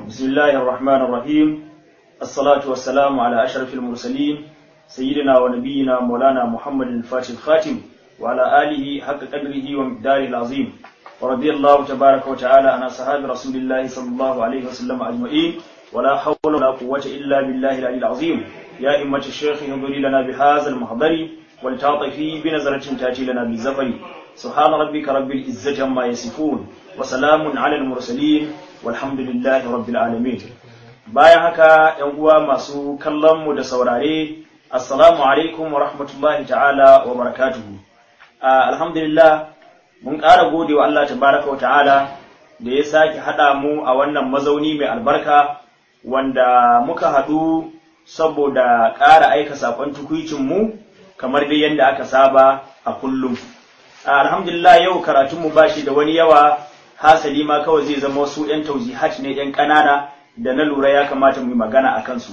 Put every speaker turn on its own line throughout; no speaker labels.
بسم الله الرحمن الرحيم الصلاة والسلام على أشرف المرسلين سيدنا ونبينا مولانا محمد الفاتح الخاتم وعلى آله حق قدره ومقداره العظيم ورضي الله تبارك وتعالى عن أصحاب رسول الله صلى الله عليه وسلم أجمعين ولا حول ولا قوة إلا بالله العلي العظيم يا إمة الشيخ انظري لنا بهذا المحضر ولتعطفي بنظرة تأتي لنا بالزفر سبحان ربك رب العزة عما يصفون وسلام على المرسلين والحمد لله رب العالمين bayan haka ‘yan uwa masu kallonmu da saurare assalamu alaikum wa rahmatullahi ta'ala wa barakatuhu alhamdulillah mun ƙara gode wa Allah tabaraka wa ta'ala da ya sake haɗa mu a wannan mazauni mai albarka wanda muka haɗu saboda ƙara aika saƙon mu kamar dai yadda aka saba a kullum alhamdulillah yau karatunmu ba shi da wani yawa hasali ma kawai zai zama wasu 'yan tauzihat ne 'yan ƙanana da na lura ya kamata mu yi magana a kansu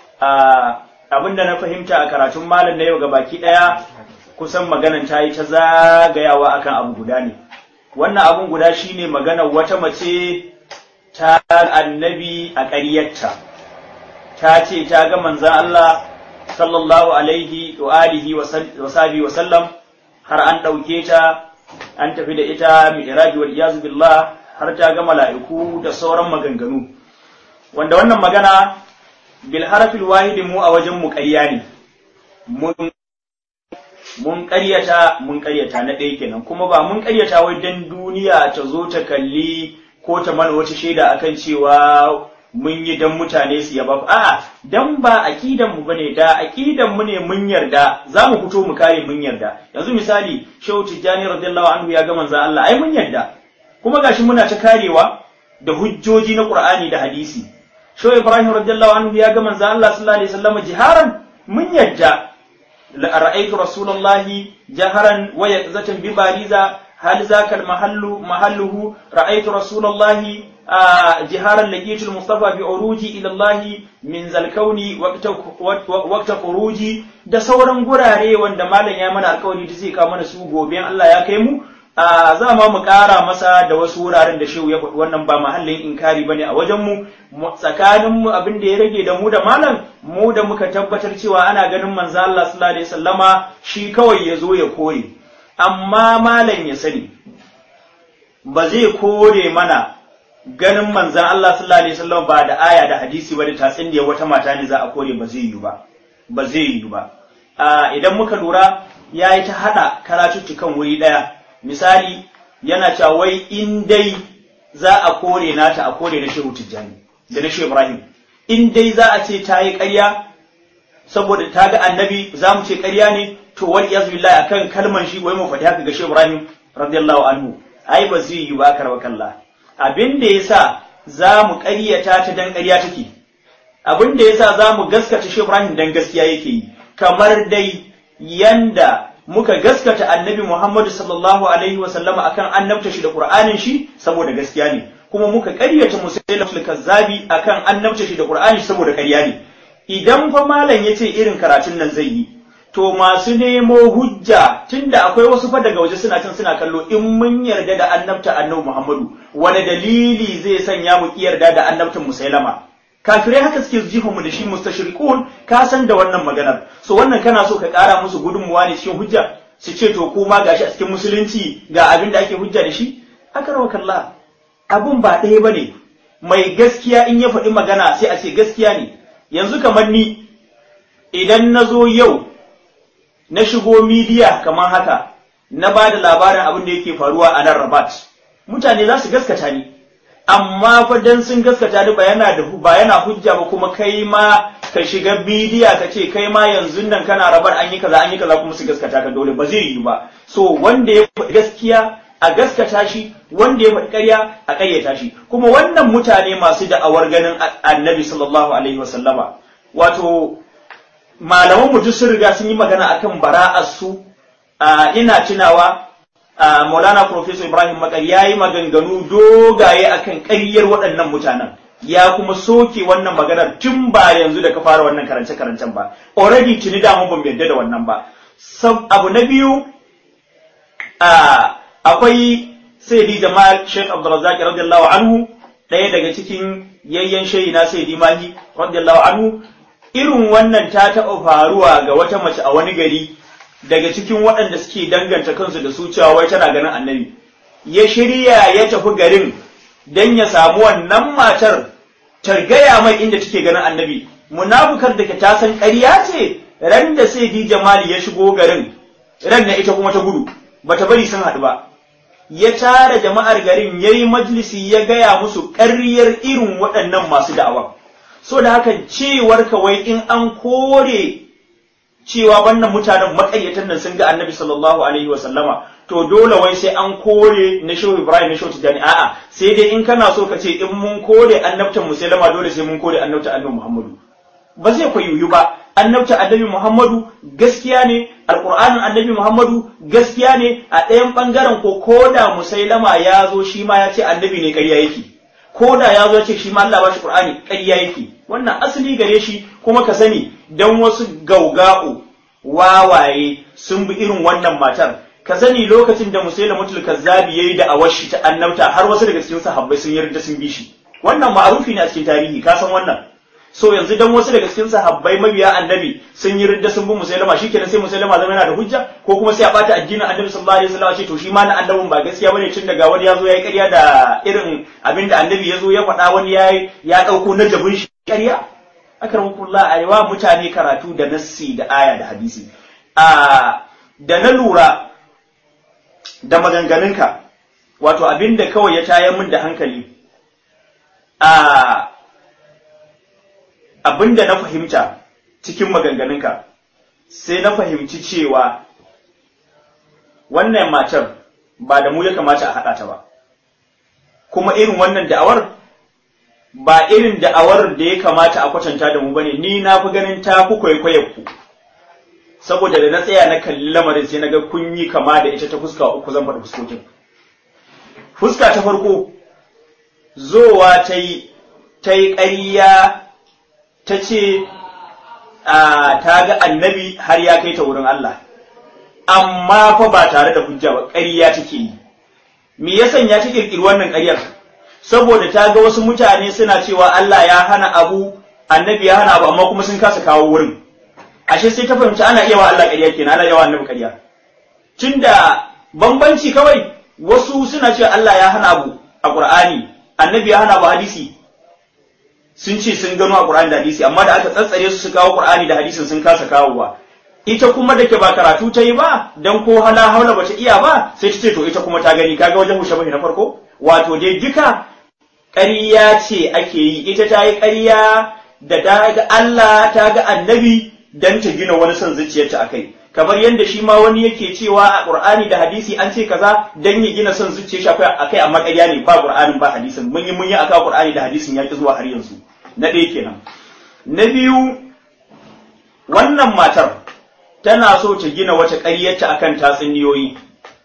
abin da na fahimta a karatun malam na yau ga baki ɗaya kusan maganan ta yi ta zagayawa akan abu guda ne wannan abun guda shine maganar wata mace ta annabi a ƙaryarta ta ce ta ga manzan Allah sallallahu alaihi wa alihi wa sahbihi wa sallam har an ɗauke ta an tafi da ita mi'raji wal iyazu billah har ta ga mala'iku da sauran maganganu wanda wannan magana bil harfil wahidi mu a wajen mu ƙarya ne mun mun ƙaryata mun ƙaryata na ɗaya kenan kuma ba mun ƙaryata wai dan duniya ta zo ta kalli ko ta mana wata shaida akan cewa mun yi dan mutane su yaba a'a dan ba aqidan mu bane da aqidan mu ne mun yarda za mu fito mu kare mun yarda yanzu misali Shehu Tijjani radiyallahu anhu ya ga manzo Allah ai mun yarda kuma gashi muna ta karewa da hujjoji na Qur'ani da hadisi Shehu Ibrahim radiyallahu anhu ya ga manzo Allah sallallahu alaihi wasallam jiharan mun yarda ra'aytu rasulullahi jaharan wa yaqzatan bi bariza hal zaka mahallu mahalluhu ra'aytu rasulullahi جهارا لقيت المصطفى بعروجي الى الله من ذا الكون وقت خروجي da sauran gurare wanda malam ya mana alkawari da zai kawo mana su gobe Allah ya kai mu za ma mu ƙara masa da wasu wuraren da shehu ya faɗi wannan ba mahallin inkari bane a wajen mu tsakanin mu abin da ya rage da mu da malam mu da muka tabbatar cewa ana ganin manzo Allah sallallahu alaihi wasallama shi kawai ya zo ya kore amma malam ya sani ba zai kore mana ganin manzan Allah sallallahu alaihi wasallam ba da aya da hadisi ba da tatsin da wata mata ne za a kore ba zai yi ba ba zai yi ba idan muka lura ya yi ta hada karatuttukan wuri daya misali yana cewa wai in dai za a kore nata a kore na shehu tijjani da na shehu ibrahim in dai za a ce ta yi ƙarya saboda ta ga annabi za mu ce ƙarya ne to wani yazu billahi akan kalman shi wai mu faɗi haka ga shehu ibrahim radiyallahu anhu ai ba zai yi ba karwa kallah abin da ya sa za mu ƙaryata ta dan ƙarya take abin da ya sa za mu gaskata shi Ibrahim dan gaskiya yake yi kamar dai yanda muka gaskata annabi Muhammadu sallallahu alaihi wa sallama akan annabta shi da Qur'anin shi saboda gaskiya ne kuma muka ƙaryata musailatul kazzabi akan annabta shi da Qur'ani saboda ƙarya ne idan fa malam yace irin karatun nan zai yi to masu nemo hujja tunda akwai wasu fa daga waje suna can suna kallo in mun yarda da annabta annabi Muhammadu wani dalili zai sanya mu yarda da annabtan Musailama kafirai haka suke jifa mu da shi mustashriqun ka san da wannan maganar so wannan kana so ka kara musu gudunmuwa ne cikin hujja su ce to ko ma gashi a cikin musulunci ga abin da ake hujja da shi akarwa kallah abun ba ɗaya bane mai gaskiya in ya faɗi magana sai a ce gaskiya ne yanzu kamar ni idan na zo yau na shigo midiya kamar haka na ba da labarin abin da yake faruwa a nan rabat mutane za su gaskata ni amma fa dan sun gaskata ni ba yana da ba yana hujja ba kuma kai ma ka shiga bidiya ka ce kai ma yanzu nan kana rabar an yi kaza an yi kaza kuma su gaskata ka dole ba zai yi ba so wanda ya faɗi gaskiya a gaskata shi wanda ya faɗi ƙarya a ƙaryata shi kuma wannan mutane masu da'awar ganin annabi sallallahu alaihi wasallama wato malaman mu duk sun riga sun yi magana akan bara'ar su ina tunawa Maulana Professor Ibrahim Makar ya yi maganganu dogaye akan ƙaryar waɗannan mutanen ya kuma soke wannan maganar tun ba yanzu da ka fara wannan karance-karancen ba already tuni da mun bamu yarda da wannan ba abu na biyu akwai Sayyidi Jamal Sheikh Abdulrazak radiyallahu anhu ɗaya daga cikin yayyan shayi na sai dimahi radiyallahu anhu irin wannan ta taɓa faruwa ga wata mace a wani gari daga cikin waɗanda suke danganta kansu da su cewa wai tana ganin annabi ya shirya ya tafi garin dan ya samu wannan matar targaya mai inda take ganin annabi munafukar da ke ta san ƙarya ce ran da sai di jamali ya shigo garin ran na ita kuma ta gudu bata bari sun haɗu ba ya tara jama'ar garin ya yi majalisi ya gaya musu ƙaryar irin waɗannan masu da'awa so da haka cewar kawai in an kore cewa wannan mutanen makaryatan nan sun ga annabi sallallahu alaihi wa sallama to dole wai sai an kore na shehu ibrahim na shehu tijani a'a sai dai in kana so ka ce in mun kore annabtan musulama dole sai mun kore annabta annabi muhammadu ba zai kwayoyu ba annabta annabi muhammadu gaskiya ne alqur'anin annabi muhammadu gaskiya ne a ɗayan ɓangaren ko koda musailama ya zo shi ma ya ce annabi ne ƙarya yake koda ya zo ya ce shi ma Allah ba shi qur'ani ƙarya yake wannan asali gare shi kuma ka sani dan wasu gauga'u wawaye sun bi irin wannan matar ka sani lokacin da musailamatul kazzabi yayi da awashi ta annabta har wasu daga cikin sahabbai sun yarda sun bi shi wannan ma'arufi ne a cikin tarihi ka san wannan so yanzu dan wasu daga cikin sahabbai mabiya annabi sun yi ridda sun bi musailama shikenan sai musailama zama yana da hujja ko kuma sai a bata addinin annabi sallallahu alaihi wasallam ce to shi ma na annabin ba gaskiya bane tun daga wani yazo yayi ƙarya da irin abinda annabi yazo ya faɗa wani yayi ya dauko na jabin shi ƙarya akramakullah arewa mutane karatu da nassi da aya da hadisi a da na lura da maganganunka wato abinda kawai ya tayar min da hankali a abinda na fahimta cikin maganganunka sai na fahimci cewa wannan matar ba da mu ya kamata a haɗa ta ba kuma irin wannan da'awar ba irin da'awar da ya kamata a kwatanta da mu bane ni na fi ganin ta ku kwaikwayar ku saboda da na tsaya na kalli lamarin sai na ga kun yi kama da ita ta fuska uku zan faɗi fuskokin fuska ta farko zowa ta yi ta yi ƙarya ta ce ta ga annabi har ya kai ta wurin Allah amma fa ba tare da hujja ba ƙarya take yi me ya sanya ta kirkiri wannan ƙaryar saboda ta ga wasu mutane suna cewa Allah ya hana abu annabi ya hana abu amma kuma sun kasa kawo wurin ashe sai ta fahimci ana iya wa Allah ƙarya kenan ana yawa annabi ƙarya tunda bambanci kawai wasu suna cewa Allah ya hana abu a Qur'ani annabi ya hana abu hadisi sun ce sun gano a Qur'ani da hadisi amma da aka tsatsare su su kawo Qur'ani da hadisin sun kasa kawowa ita kuma da ke ba karatu ta yi ba dan ko hala haula bata iya ba sai ta ce to ita kuma ta gani kaga wajen mushabahi na farko wato dai duka ƙarya ce ake yi ita ta yi ƙarya da ta ga Allah ta ga annabi dan ta gina wani son zuciyarta akai kamar yadda shi ma wani yake cewa a Qur'ani da hadisi an ce kaza dan ya gina son zuciyar shi akai amma ƙarya ne ba Qur'anin ba hadisin mun yi mun yi aka Qur'ani da hadisin ya ki zuwa har yanzu na ɗaya kenan na biyu wannan matar tana so ta gina wata ƙaryarta akan tatsuniyoyi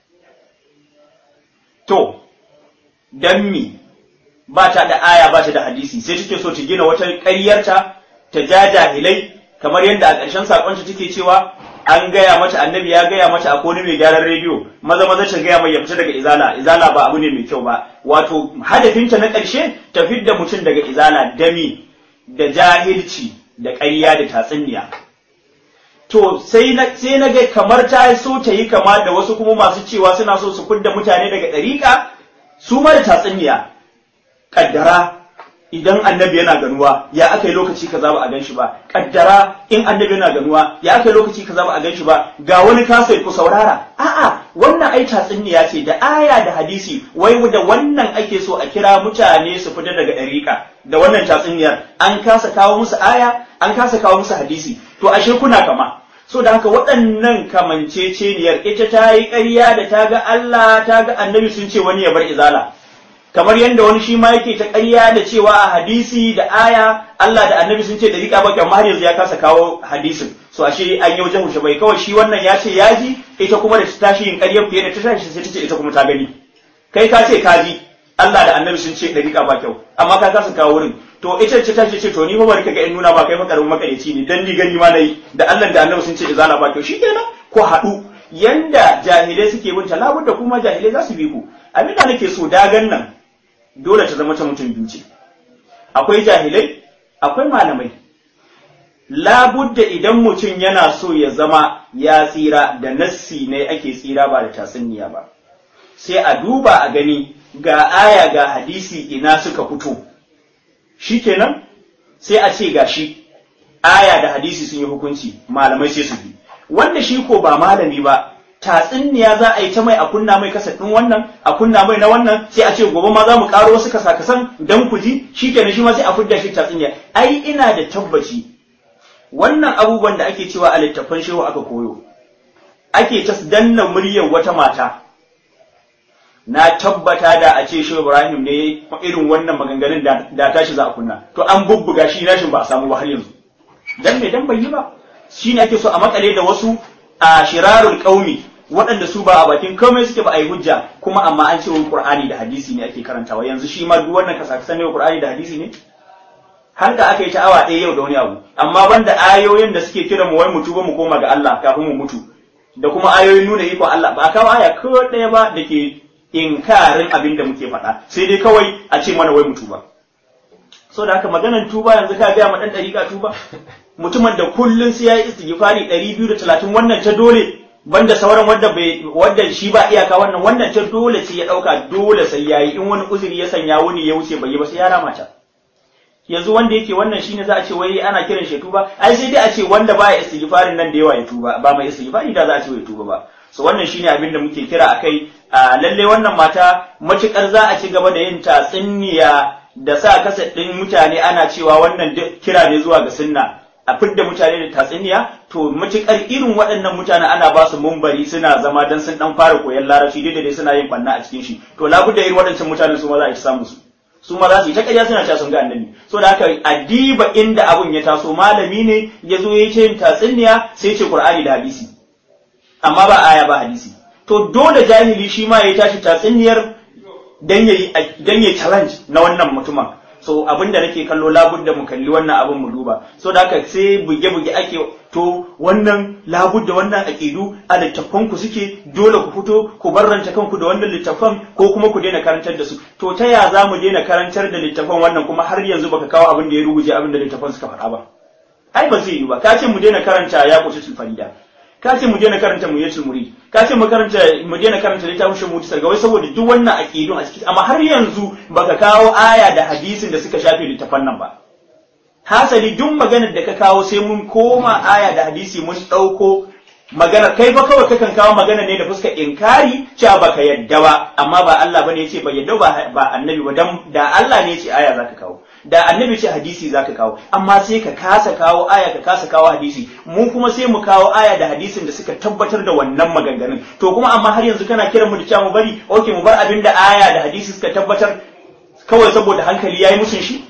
to dan mi ba ta da aya ba ta da hadisi sai take so ta gina wata ƙaryarta ta ja jahilai kamar yadda a ƙarshen sakonta take cewa an gaya mata annabi ya gaya mata a wani mai gyaran rediyo maza maza ta gaya mai ya fita daga izala izala ba abu ne mai kyau ba wato hadafinta na ƙarshe ta fidda mutum daga izala dami da jahilci da ƙarya da tatsuniya to sai na sai na ga kamar ta so ta yi kama da wasu kuma masu cewa suna so su fidda mutane daga ɗariƙa su ma da tatsuniya kaddara idan annabi yana ganuwa ya aka yi lokaci kaza ba a gan shi ba kaddara in annabi yana ganuwa ya aka yi lokaci kaza ba a gan shi ba ga wani kasai ku saurara a'a wannan ai tatsuniya ce da aya da hadisi wai da wannan ake so a kira mutane su fita daga ɗariƙa da wannan tatsuniyar an kasa kawo musu aya an kasa kawo musu hadisi to ashe kuna kama so da haka waɗannan kamanceceniyar ita ta yi ƙarya da ta ga Allah ta ga annabi sun ce wani ya bar izala kamar yadda wani shi ma yake ta ƙarya da cewa a hadisi da aya Allah da annabi sun ce da riƙa baki amma har yanzu ya kasa kawo hadisin so ashe an yi wajen hushe bai kawai shi wannan ya ce ya ji ita kuma da ta tashi yin ƙaryar fiye da ta tashi sai ta ce ita kuma ta gani kai ka ce ka ji Allah da annabi sun ce da riƙa ba kyau amma ka kasa kawo wurin to ita ce ta ce to ni fa bari ka ga in nuna ba kai fa karamin makareci ne dan ni gani ma nayi da Allah da annabi sun ce izala ba kyau shikenan ko haɗu yanda jahilai suke bin talabun da kuma jahilai za su bi ku abin da nake so dagan nan dole ta zama ta mutum biyu ce akwai jahilai akwai malamai labudda idan mutum yana so ya zama ya tsira da nassi ne ake tsira ba da tatsuniya ba sai a duba a gani ga aya ga hadisi ina suka fito shikenan sai a ce ga shi aya da hadisi sun yi hukunci malamai sai su bi wanda shi ko ba malami ba tatsuniya za a yi ta mai a kunna mai kasa ɗin wannan a kunna mai na wannan sai a ce gobe ma za mu ƙaro wasu kasa-kasan dan ku ji shikenan shi ma sai a fidda shi tatsuniya ai ina da tabbaci wannan abubuwan da ake cewa a littattafan shehu aka koyo ake ta danna muryar wata mata na tabbata da a ce shehu ibrahim ne irin wannan maganganun da tashi za a kunna to an bubbuga shi nashin ba a samu ba har yanzu dan me dan bai yi ba shine ake so a makale da wasu a shirarul qaumi waɗanda su ba a bakin komai suke ba a yi hujja kuma amma an ce wani qur'ani da hadisi ne ake karantawa yanzu shi ma duk wannan kasa ne qur'ani da hadisi ne har da aka yi ta awa ɗaya yau da wani abu amma banda ayoyin da suke kira mu wai mu tuba mu koma ga Allah kafin mu mutu da kuma ayoyin nuna iko Allah ba a kawo aya ko ɗaya ba da ke inkarin abin da muke faɗa sai dai kawai a ce mana wai mu tuba so da haka maganar tuba yanzu ka gaya ma ɗan ɗariƙa tuba mutumin da kullum sai ya yi istighfari ɗari biyu da talatin wannan ta dole banda sauran wanda bai wanda shi ba iyaka wannan wannan ta dole sai ya ɗauka dole sai ya yi in wani uzuri ya sanya wuni ya wuce bai yi ba sai ya rama ta yanzu wanda yake wannan shine za a ce wai ana kiran shi tuba ai sai dai a ce wanda baya istighfarin nan da yawa ya tuba ba mai istighfari da za a ce ya tuba ba so wannan shine abin da muke kira akai a lalle wannan mata matukar za a ci gaba da yin tatsuniya da sa kasa ɗin mutane ana cewa wannan kira ne zuwa ga sunna a fidda mutane da tatsuniya to matukar irin waɗannan mutane ana ba su mumbari suna zama dan sun dan fara koyon larabci dai dai suna yin banna a cikin shi to labudda irin waɗancan mutane su ma za a ci samu su su ma za su yi ta ƙarya suna cewa sun ga annabi so da haka addiba inda abun ya taso malami ne ya zo ya ce tatsuniya sai ce qur'ani da hadisi amma ba aya ba hadisi to dole jahili shi ma ya tashi tatsuniyar dan yayi dan yayi challenge na wannan mutumin so abin da nake kallo labudda mu kalli wannan abin mu duba so da haka sai buge-buge ake to wannan labudda wannan aƙidu a littattafan ku suke dole ku fito ku barranta kanku da wannan littattafan ko kuma ku daina karantar da su to ta ya za mu daina karantar da littattafan wannan kuma har yanzu baka kawo abin da ya ruguje abin da littattafan suka faɗa ba ai ba zai yi ba ka ce mu daina karanta ya kusa farida ka ce mu daina karanta mu yatul murid ka ce mu karanta mu daina karanta littafin shi mutu sarga wai saboda duk wannan aqidun a ciki amma har yanzu baka kawo aya da hadisin da suka shafe littafan nan ba hasali duk maganar da ka kawo sai mun koma aya da hadisi mun dauko magana kai ba kawai kakan kawo magana ne da fuskar inkari cewa baka yadda ba amma ba Allah bane yace ba yadda ba ba annabi ba dan da Allah ne yace aya zaka kawo da annabi ce hadisi zaka kawo amma sai ka kasa kawo aya ka kasa kawo hadisi mu kuma sai mu kawo aya da hadisin da suka tabbatar da wannan maganganun to kuma amma har yanzu kana kiran mu da cewa mu bari okay mu bar abin da aya da hadisi suka tabbatar kawai saboda hankali yayi musun shi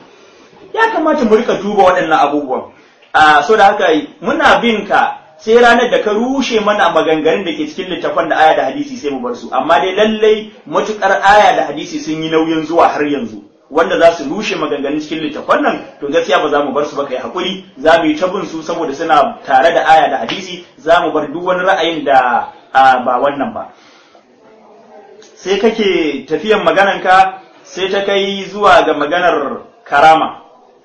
ya kamata mu rika duba waɗannan abubuwan a so da haka muna bin ka sai ranar da ka rushe mana maganganun da ke cikin littafan da aya da hadisi sai mu bar su amma dai lallai matukar aya da hadisi sun yi nauyin zuwa har yanzu wanda za su rushe maganganun cikin littafan nan to gaskiya ba za mu bar su ba kai hakuri za mu yi ta bin su saboda suna tare da aya da hadisi za mu bar duk wani ra'ayin da ba wannan ba sai kake tafiyan magananka sai ta kai zuwa ga maganar karama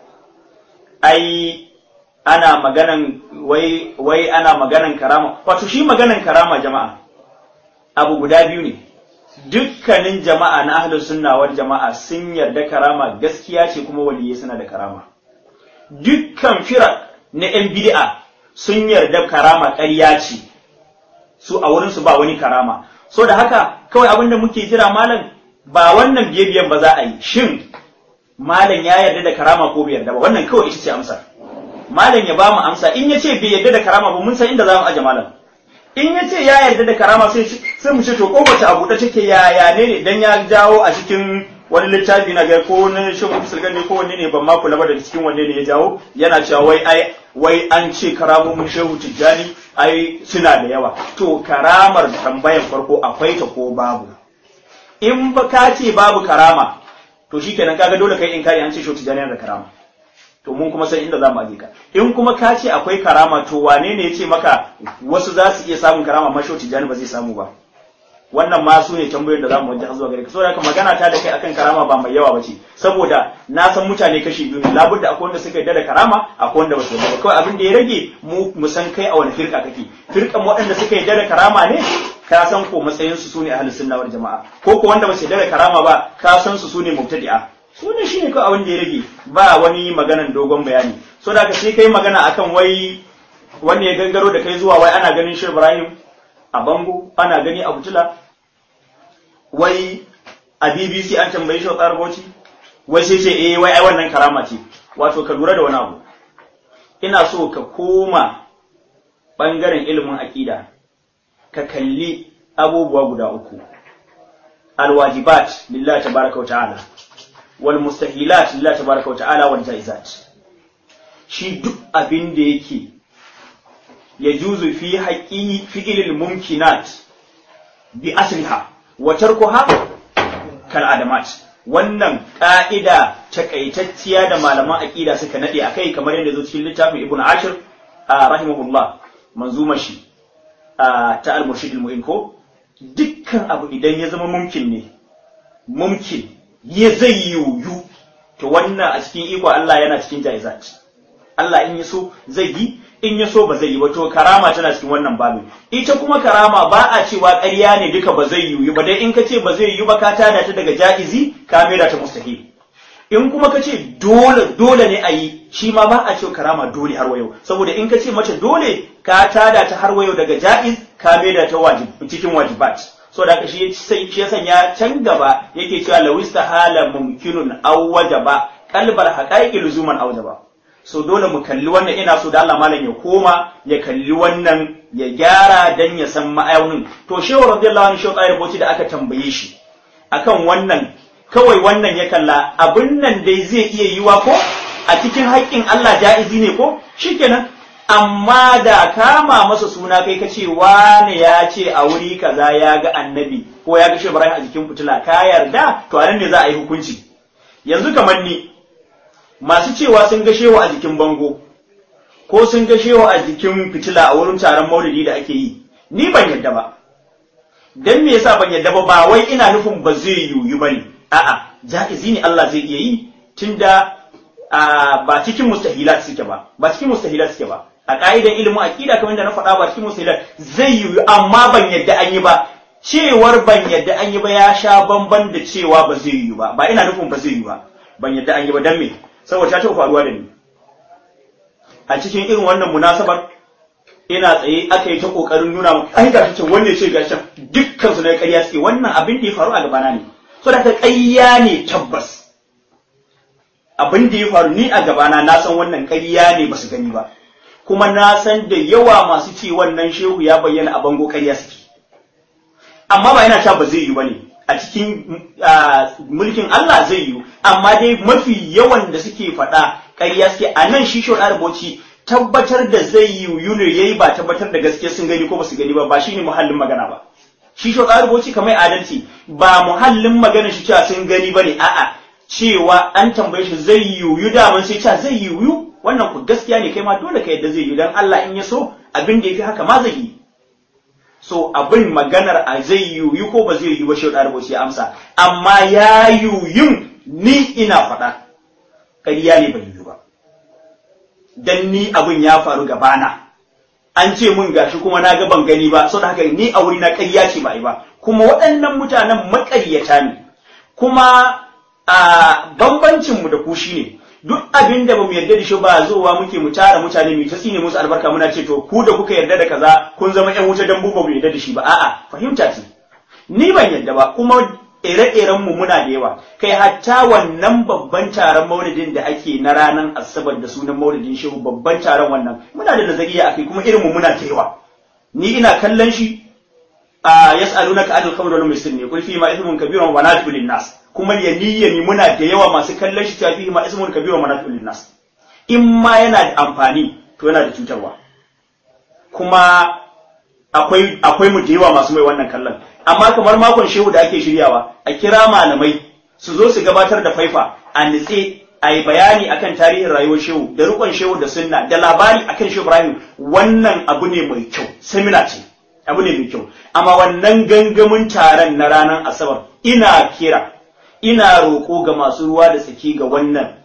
ai ana maganan wai wai ana maganan karama wato shi maganan karama jama'a abu guda biyu ne dukkanin jama'a na ahlus sunna wal jama'a sun yarda karama gaskiya ce kuma waliyai suna da karama dukkan firak na yan bid'a sun yarda karama ƙarya ce su a wurin su ba wani karama so da haka kawai abin da muke jira malam ba wannan biye biyan ba za a yi shin malam ya yarda da karama ko bai yarda ba wannan kawai ita ce amsar malam ya ba mu amsa in ya ce bai yarda da karama ba mun san inda za mu aje malam in ya ce ya yarda da karama sai sai mu ce to ko wace abu da take yaya ne ne dan ya jawo a cikin wani littafi na ga ko na shehu musulgan ne ko wanne ne ban ma kula ba da cikin wanne ne ya jawo yana cewa wai ai wai an ce karamomin shehu tijjani ai suna da yawa to karamar tambayan farko akwai ta ko babu in ba ka ce babu karama to shikenan kaga dole kai in kai an ce shehu tijjani yana da karama to mun kuma san inda za mu aje ka in kuma ka ce akwai karama to wane ne ya ce maka wasu za su iya samun karama amma shehu tijjani ba zai samu ba wannan ma su ne tambayoyin da zamu wajen zuwa gare ka saboda haka magana ta da kai akan karama ba mai yawa bace saboda na san mutane kashi biyu ne labudda akwai wanda suka yarda da karama akwai wanda ba su yarda ba kawai abin da ya rage mu mu san kai a wani firka kake firkan waɗanda suka yarda da karama ne ka san ko matsayin su sune ahlus sunna wal jama'a ko ko wanda ba su yarda da karama ba ka san su sune mubtadi'a su ne shine kawai abin da ya rage ba wani maganan dogon bayani so da ka sai kai magana akan wai wanda ya gangaro da kai zuwa wai ana ganin shi Ibrahim a bango ana gani a butula wai a BBC an tambaye shi wa bauchi wai sai ce eh wai ai wannan karama ce wato ka lura da wani abu ina so ka koma bangaren ilimin aqida ka kalli abubuwa guda uku alwajibat lillahi tabaraka wa ta'ala wal mustahilat lillahi tabaraka wa ta'ala wal jaizat shi duk abin da yake ya juzu fi haƙi fi'ilil mumkinat bi asliha wa tarkuha kal adamat wannan ka'ida takaitacciya da malaman aqida suka nade akai kamar yadda zo cikin littafin ibn ashir rahimahullah manzuma shi ta al-murshid al-mu'in ko dukkan abu idan ya zama mumkin ne mumkin ya zai yiwu to wannan a cikin iko Allah yana cikin jaizat Allah in ya so zai yi in ya so ba zai yi ba to karama tana cikin wannan babin ita kuma karama ba a cewa ƙarya ne duka ba zai yiwu ba dai in ka ce ba zai yiwu ba ka tada ta daga ja'izi ka maida ta mustahil in kuma ka ce dole dole ne a yi shi ma ba a cewa karama dole har wayo saboda in ka ce mace dole ka tada ta har wayo daga ja'iz ka maida ta wajib cikin wajibat so da haka shi sai shi ya sanya can gaba yake cewa lawista hala mumkinun aw wajaba qalbal haqaiqi luzuman aw wajaba so dole mu kalli wannan ina so da Allah malam ya koma ya kalli wannan ya gyara dan ya san ma'aunin to shehu radiyallahu anhu shehu tsayar bauchi da aka tambaye shi akan wannan kawai wannan ya kalla abin nan dai zai iya yiwa ko a cikin haƙƙin Allah ja'izi ne ko shikenan amma da kama masa suna kai ka ce wane ya ce a wuri kaza ya ga annabi ko ya ga shehu Ibrahim a jikin fitila ka yarda to a nan ne za a yi hukunci yanzu kamar ni masu cewa sun ga shewa a jikin bango ko sun ga shewa a jikin fitila a wurin taron maulidi da ake yi ni ban yadda ba dan me yasa ban yadda ba ba wai ina nufin ba zai yiwu bane a'a ja'izi ne Allah zai iya yi tunda ba cikin mustahilat suke ba ba cikin mustahilat suke ba a ka'idan ilimin aqida kamar da na faɗa ba cikin mustahilat zai yiwu amma ban yadda an yi ba cewar ban yadda an yi ba ya sha bamban da cewa ba zai yiwu ba ba ina nufin ba zai yiwu ba ban yadda an yi ba dan me saboda ta taɓa faruwa da ni a cikin irin wannan munasabar ina tsaye aka yi ta kokarin nuna mu ai ga can wanne ce ga can dukkan su na ƙarya suke wannan abin da ya faru a gabana ne so da ƙarya ne tabbas abin da ya faru ni a gabana na san wannan ƙarya ne ba su gani ba kuma na san da yawa masu ce wannan shehu ya bayyana a bango ƙarya suke amma ba yana ta ba zai yi ba ne a cikin mulkin Allah zai yi amma dai mafi yawan da suke faɗa ƙarya suke a nan shi shawar araboci tabbatar da zai yi ne yayi ba tabbatar da gaske sun gani ko ba su gani ba ba shine muhallin magana ba shi shawar araboci kamar adalci ba muhallin magana shi cewa sun gani bane a'a cewa an tambaye shi zai yiwu daman sai cewa zai yiwu wannan ku gaskiya ne kai ma dole ka yadda zai yiwu dan Allah in ya so abin da yafi haka ma zai yi so abin maganar a zai yiwu ko ba zai yiwu ba shi da ya amsa amma ya yiwu ni ina faɗa ƙarya ne bai yiwu ba dan ni abin ya faru gabana an ce mun gashi kuma na ga ban gani ba saboda haka ni a wuri na ƙarya ce ba yi ba kuma waɗannan mutanen maƙaryata ne kuma a bambancin mu da ku shine duk abin da bamu yarda da shi ba zuwa muke mu tara mutane mu ta tsine musu albarka muna ce to ku da kuka yarda da kaza kun zama ƴan wuta dan mu ba mu yarda da shi ba a'a fahimta ce ni ban yarda ba kuma ire-iren mu muna da yawa kai hatta wannan babban taron maulidin da ake na ranar asabar da sunan maulidin shehu babban taron wannan muna da nazariya akai kuma irin mu muna da yawa ni ina kallon shi a yas'alunaka anil khamr wal maisir ne kul fi ma ithmun kabirun wa nafi'u lin nas kuma ya niyyani muna da yawa masu kallon shi tafi ma ismun kabirun wa nafi'u lin nas in ma yana da amfani to yana da cutarwa kuma akwai akwai mu da yawa masu mai wannan kallon amma kamar makon shehu da ake shiryawa a kira malamai su zo su gabatar da faifa a nitse a yi bayani akan tarihin rayuwar shehu da rukon shehu da sunna da labari akan shehu ibrahim wannan abu ne mai kyau semina ce abu ne mai kyau amma wannan gangamin taron na ranar asabar ina kira ina roƙo ga masu ruwa da tsaki ga wannan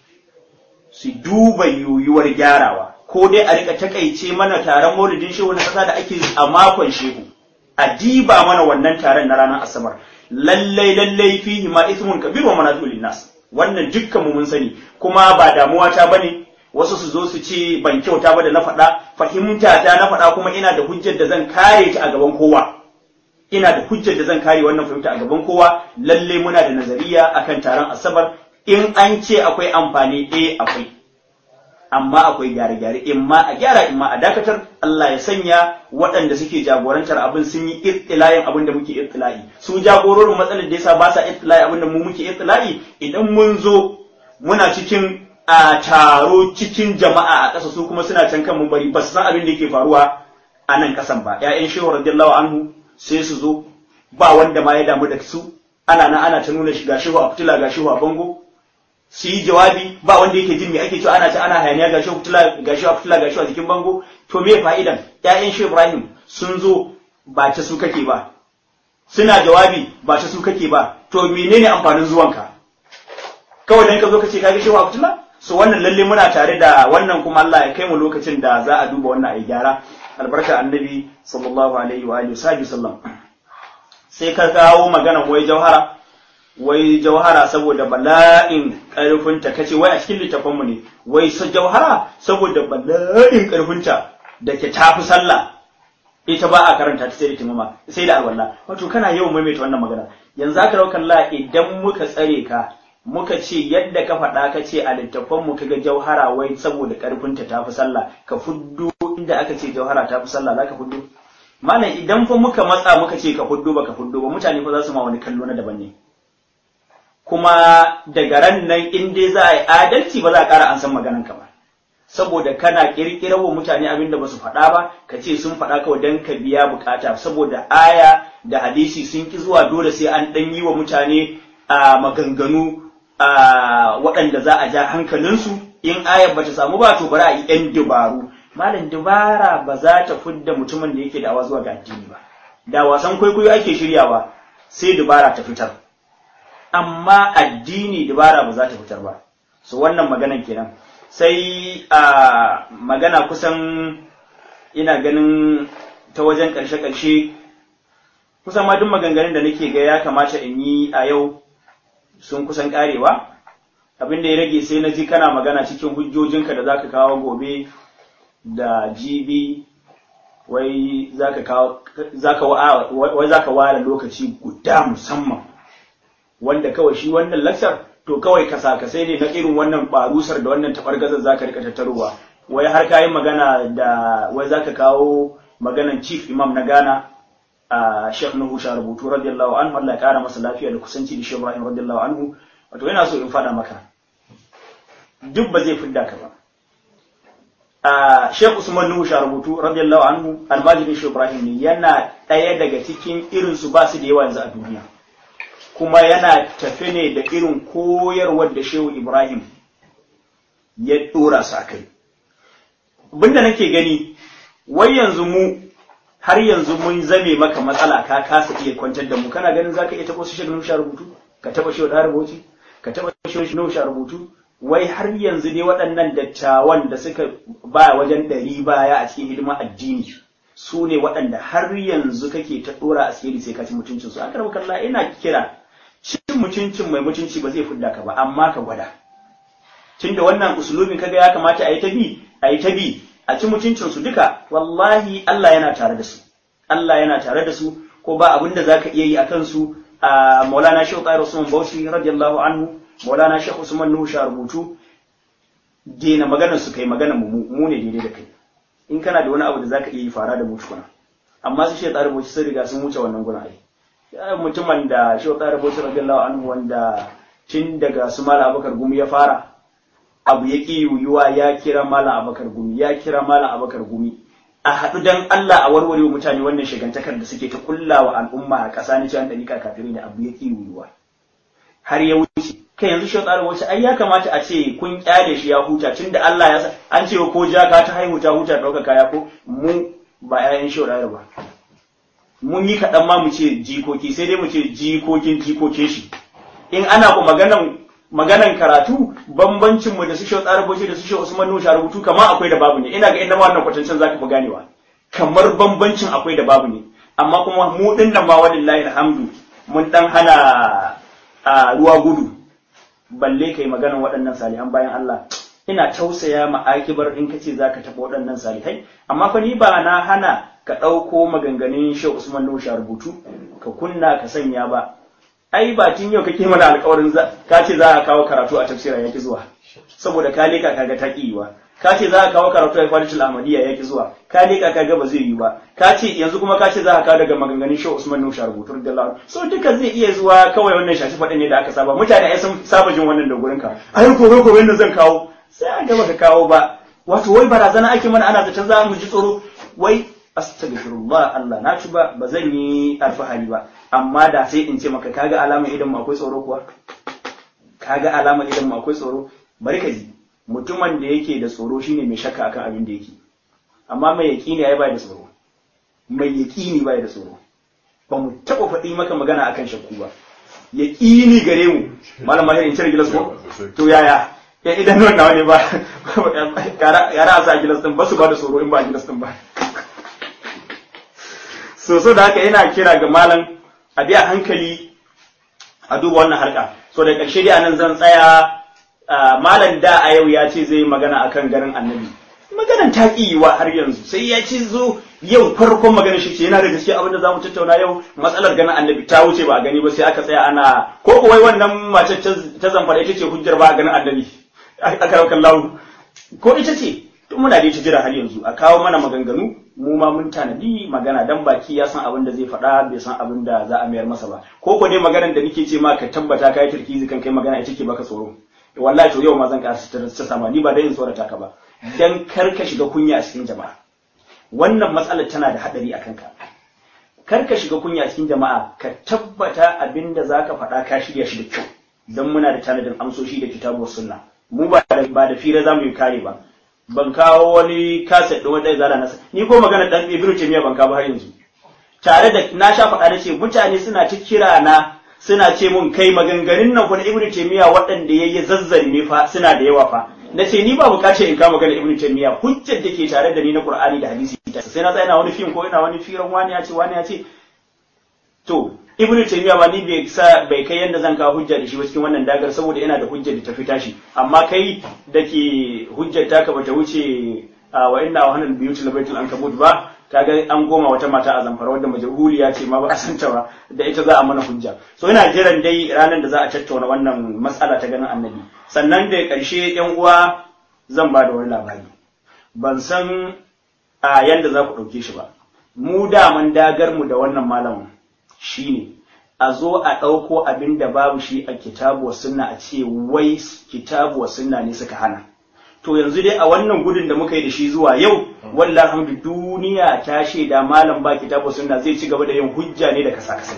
su duba yiwuwar gyarawa ko dai a rika takaice mana taron maulidin shehu na kasa da ake a makon shehu a diba mana wannan taron na ranar asabar lallai lallai fihi ma ismun kabir wa manafi'ul nas wannan dukkan mu mun sani kuma ba damuwa ta bane wasu su zo su ce ban kyauta ba da na faɗa fahimta ta na faɗa kuma ina da hujjar da zan kare ta a gaban kowa ina da hujjar da zan kare wannan fahimta a gaban kowa lalle muna da nazariya akan taron asabar in an ce akwai amfani eh akwai amma akwai gyare-gyare in ma a gyara in ma a dakatar Allah ya sanya waɗanda suke jagorantar abin sun yi irtilayin abin da muke irtilayi su jagororin matsalar da yasa ba sa irtilayi abin da mu muke irtilayi idan mun zo muna cikin a taro cikin jama'a a ƙasa su kuma suna can kan bari ba su san abin da yake faruwa a nan ƙasan ba ƴaƴan shehu radiyallahu anhu sai su zo ba wanda ma ya damu da su ana nan ana ta nuna shiga shehu a fitila ga shehu a bango su yi jawabi ba wanda yake jin me ake cewa ana ta ana hayaniya ga shehu fitila ga shehu a fitila ga shehu a jikin bango to me fa'idan ƴaƴan shehu Ibrahim sun zo ba ta su kake ba suna jawabi ba ta su kake ba to menene amfanin zuwanka kawai dan ka zo ka ce ka ga shehu a fitila so wannan lalle muna tare da wannan kuma Allah ya kai mu lokacin da za a duba wannan ayi gyara albarka annabi sallallahu alaihi wa alihi sallam sai ka kawo magana wai jauhara wai jauhara saboda bala'in karfinta kace wai a cikin littafin mu ne wai sa jauhara saboda bala'in karfinta da ke tafi sallah ita ba a karanta ta sai da timama sai da alwala wato kana yawan maimaita wannan magana yanzu aka rauka Allah idan muka tsare ka muka ce yadda ka faɗa ka ce a littafan mu kaga jauhara wai saboda ƙarfinta ta fi sallah ka fuddo inda aka ce jauhara ta fi sallah za ka fuddo malam idan fa muka matsa muka ce ka fuddo ba ka fuddo ba mutane fa za su ma wani kallo na daban ne kuma daga ran nan in dai za a yi adalci ba za a ƙara an san maganan ka ba saboda kana ƙirƙirar wa mutane abin da ba su faɗa ba ka ce sun faɗa kawai don ka biya bukata saboda aya da hadisi sun ki zuwa dole sai an ɗan yi wa mutane a maganganu waɗanda za a ja hankalinsu in ayar ba ta samu ba to bari a yi ‘yan dubaru malam dubara ba za ta fidda mutumin da yake da zuwa ga addini ba da wasan kwaikwayo ake shiryawa sai dubara ta fitar amma addini dubara ba za ta fitar ba so wannan maganan kenan sai a magana kusan ina ganin ta wajen ƙarshe-ƙarshe kusan ma duk maganganun da nake ga ya kamata in yi a yau sun kusan karewa abin da ya rage sai na ji kana magana cikin hujjojinka da zaka kawo gobe da jibi wai zaka kawo zaka wai zaka ware lokaci guda musamman wanda kawai shi wannan lakcar to kawai ka saka sai ne na irin wannan barusar da wannan tabargazar zaka rika tattarowa wai har kayi magana da wai zaka kawo maganan chief imam na Ghana a Sheikh Nuhu Sharubutu radiyallahu anhu Allah ya kara masa lafiya da kusanci da Sheikh Ibrahim radiyallahu anhu wato yana so in fada maka duk ba zai fidda ka ba a Sheikh Usman Nuhu Sharubutu radiyallahu anhu almajirin Sheikh Ibrahim ne yana ɗaya daga cikin irin su ba su da yawa yanzu a duniya kuma yana tafe ne da irin koyarwar da Sheikh Ibrahim ya dora su akai abinda nake gani wai yanzu mu har yanzu mun zame maka matsala ka kasa iya kwantar da mu kana ganin zaka iya tabo shi nusha rubutu ka taba shi da rubuci ka taba shi nusha rubutu wai har yanzu ne waɗannan dattawan da suka ba wajen ɗari baya a cikin hidimar addini su ne waɗanda har yanzu kake ta ɗora asiri sai ka ci mutuncin su akar kalla ina kira cin mutuncin mai mutunci ba zai fidda ka ba amma ka gwada tunda wannan usulubin kaga ya kamata a yi ta bi a yi ta bi a ci mutuncinsu duka wallahi Allah yana tare da su Allah yana tare da su ko ba abin da zaka iya yi a kansu a Maulana Sheikh Qair Usman Bauchi radiyallahu anhu Maulana Sheikh Usman Nuhu sha rubutu dena maganar su kai maganar mu mu ne daidai da kai in kana da wani abu da zaka iya yi fara da mu tukuna amma su Sheikh Qair Bauchi sun riga sun wuce wannan guna ai ya mutumin da Sheikh Qair Bauchi radiyallahu anhu wanda tun daga su Malam Abubakar Gumi ya fara abu ya ƙi yiwuwa ya kira malam abakar gumi ya kira malam abakar gumi a haɗu dan Allah a warware mutane wannan shigantakar da suke ta kulla wa al'umma a ƙasa ni cewa ɗariƙa kafirai da abu ya ƙi yiwuwa har ya wuce kai yanzu shi tsarin wace ai ya kamata a ce kun kyale shi ya huta tunda Allah ya san an ce ko jaka ta haihu ta huta ɗauka kaya ko mu ba ƴaƴan shi ba mun yi kaɗan ma mu ce jikoki sai dai mu ce jikokin jikokin shi in ana ku maganan maganan karatu bambancin mu da su shau tsara da su shau Usman Nusha rubutu kamar akwai da babu ne ina ga inda ma wannan kwatancin zaka fi ganewa kamar bambancin akwai da babu ne amma kuma mu din nan ma walillahi alhamdu mun dan hana a ruwa gudu balle kai maganan waɗannan salihan bayan Allah ina tausaya ma akibar in kace zaka taɓa waɗannan salihai amma fa ni ba na hana ka ɗauko maganganun Shehu Usman Nusha rubutu ka kunna ka sanya ba ai ba tun yau kake mana alƙawarin ka ce za a kawo karatu a tafsira yaki zuwa saboda ka leka kaga ta yiwa ka ce za a kawo karatu a kwalitul ahmadiyya yaki zuwa ka leka kaga ba zai yi ba ka ce yanzu kuma ka ce za a kawo daga maganganun Shehu Usman Nusha rubutu radiyallahu so duka zai iya zuwa kawai wannan shashi faɗin ne da aka saba mutane ai sun saba jin wannan da gurin ka ai gobe gobe da zan kawo sai a gaba ka kawo ba wato wai barazana ake mana ana zaton za mu ji tsoro wai astaghfirullah Allah na ci ba ba zan yi alfahari ba amma da sai in ce maka kaga alamar idan mu akwai tsoro kuwa kaga alamar idan mu akwai tsoro bari ka ji mutumin da yake da tsoro shine mai shakka akan abin da yake amma mai yaqini ai bai da tsoro mai yaqini bai da tsoro ba mu taba faɗi maka magana akan shakku ba yaqini gare mu malam mahir in cire gilas ko to yaya ya idan nan nawa ne ba yara a sa gilas din ba su ba da tsoro in ba gilas din ba so so da haka yana kira ga malam a biya hankali a duba wannan harka so da ƙarshe dai anan zan tsaya malam da a yau ya ce zai magana akan garin annabi maganan ta wa har yanzu sai ya ce zo yau farkon magana shi ce yana da gaske abin da zamu tattauna yau matsalar ganin annabi ta wuce ba a gani ba sai aka tsaya ana ko kuwa wannan mace ta zamfara ita ce hujjar ba a ganin annabi aka raukan lawu ko ita ce tun muna da ita jira har yanzu a kawo mana maganganu mu ma mun tanadi magana dan baki ya san abin da zai faɗa bai san abin da za a mayar masa ba ko ko dai maganar da nake ce ma ka tabbata kai turkizi kan kai magana ita ke baka tsoro wallahi to yau ma zan ƙara ta sama ni ba dai in tsorata ka ba dan kar ka shiga kunya a cikin jama'a wannan matsalar tana da hadari a kanka kar ka shiga kunya a cikin jama'a ka tabbata abin da zaka faɗa ka shirya shi da kyau dan muna da tanadin amsoshi da kitabu sunna mu ba da ba da fira zamu yi kare ba ban kawo wani kaset ɗin wanda zara nasa ni ko magana dan ibnu taymiya ban kawo har yanzu tare da na sha faɗa da ce mutane suna ta kira na suna ce mun kai maganganun nan kuma ibnu taymiya waɗanda yayi zazzarme fa suna da yawa fa na ce ni ba bukatar in kama magana ibnu taymiya hujjar da ke tare da ni na qur'ani da hadisi sai na tsaya ina wani fim ko ina wani firan wani ya ce wani ya ce to ibnu taymiya ba ni bai sa bai kai yanda zan kawo hujja da shi ba cikin wannan dagar saboda yana da hujjar da ta fita shi amma kai da ke hujjar taka bata wuce wa inna wa hanal biyuti labaitul ankabut ba kaga an goma wata mata a zamfara wadda majhuliya ce ma ba a santa ba da ita za a mana hujja so ina jiran dai ranar da za a tattauna wannan matsala ta ganin annabi sannan da karshe yan uwa zan ba da wani labari ban san a yanda za ku ɗauke shi ba mu daman dagar mu da wannan malamin shine a zo a ɗauko abin da babu shi a kitabu wa sunna a ce wai kitabu wa sunna ne suka hana to yanzu dai a wannan gudun da muka yi da shi zuwa yau wallahi alhamdu duniya ta shaida malam ba kitabu wa sunna zai ci gaba da yin hujja ne da kasa kasa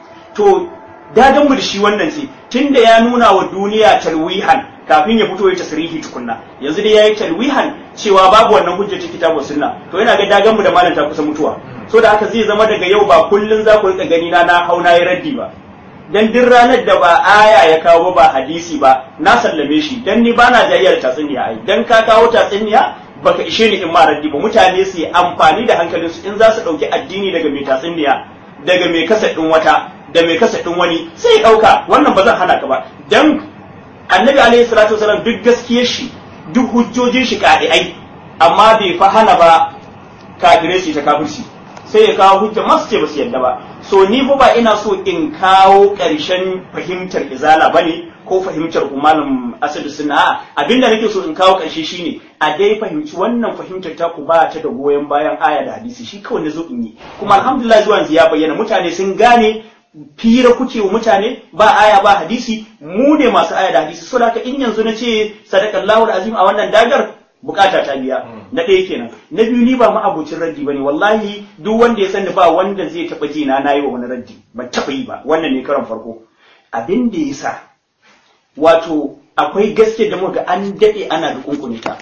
to dadan mu da shi wannan ce tunda ya nuna wa duniya talwihan kafin ya fito ya tasrihi tukunna yanzu dai yayi talwihan cewa babu wannan hujja ta kitabu wa sunna to yana ga dagan mu da malam ta kusa mutuwa so da haka zai zama daga yau ba kullun za ku rika gani na na hauna ya raddi ba dan duk ranar da ba aya ya kawo ba hadisi ba na sallame shi dan ni bana jayyar tatsuniya ai dan ka kawo tatsuniya baka ishe ni in ma raddi ba mutane su yi amfani da hankalin su in za su dauki addini daga mai tatsuniya daga mai kasa din wata da mai kasa din wani sai ya dauka wannan ba zan hana ka ba dan annabi alaihi salatu wasalam duk gaskiyar shi duk hujjojin shi ai amma bai fa hana ba kafirai su ta kafirci sai ya kawo hujja masu ce ba su yadda ba so ni fa ba ina so in kawo ƙarshen fahimtar izala bane ko fahimtar malam asadu suna abinda nake so in kawo ƙarshe shine a dai fahimci wannan fahimtar ta ku ba ta da goyon bayan aya da hadisi shi kawai na zo in yi kuma alhamdulillah zuwa yanzu ya bayyana mutane sun gane fira kuke wa mutane ba aya ba hadisi mu ne masu aya da hadisi so da in yanzu na ce sadakallahu azim a wannan dagar bukata ta biya na ɗaya kenan na biyu ni ba ma'abocin raddi bane wallahi duk wanda ya sani ba wanda zai taɓa ji na nayi wa wani raddi ban taɓa yi ba wannan ne karon farko abin da ya sa wato akwai gaske da muka an daɗe ana da kunkunta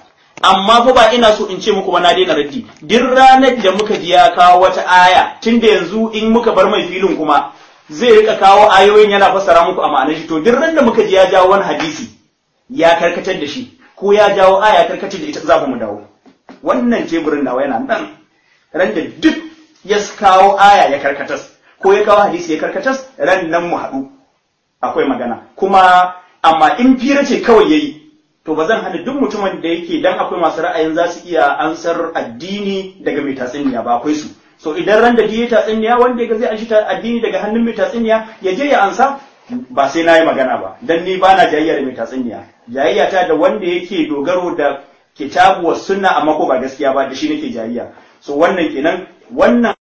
amma fa ba ina so in ce muku ba na daina raddi duk ranar da muka ji ya kawo wata aya tunda yanzu in muka bar mai filin kuma zai rika kawo ayoyin yana fassara muku a ma'anar shi to duk ran da muka ji ya jawo wani hadisi ya karkatar da shi ko ya jawo aya karkatar da ita za mu dawo wannan teburin nawa yana nan ran da duk ya kawo aya ya karkatas ko ya kawo hadisi ya karkatas ran nan mu haɗu akwai magana kuma amma in fira ce kawai yayi to ba zan hana duk mutumin da yake dan akwai masu ra'ayin za su iya ansar addini daga mai tatsuniya ba akwai su so idan ran da ya tatsuniya wanda ya ga zai anshi addini daga hannun mai tatsuniya ya je ya ansa ba sai na yi magana ba dan ni ba na jayayya da mai tatsuniya jayayya ta da wanda yake dogaro da kitabu wa sunna amma ko ba gaskiya ba da shi nake jayayya so wannan kenan wannan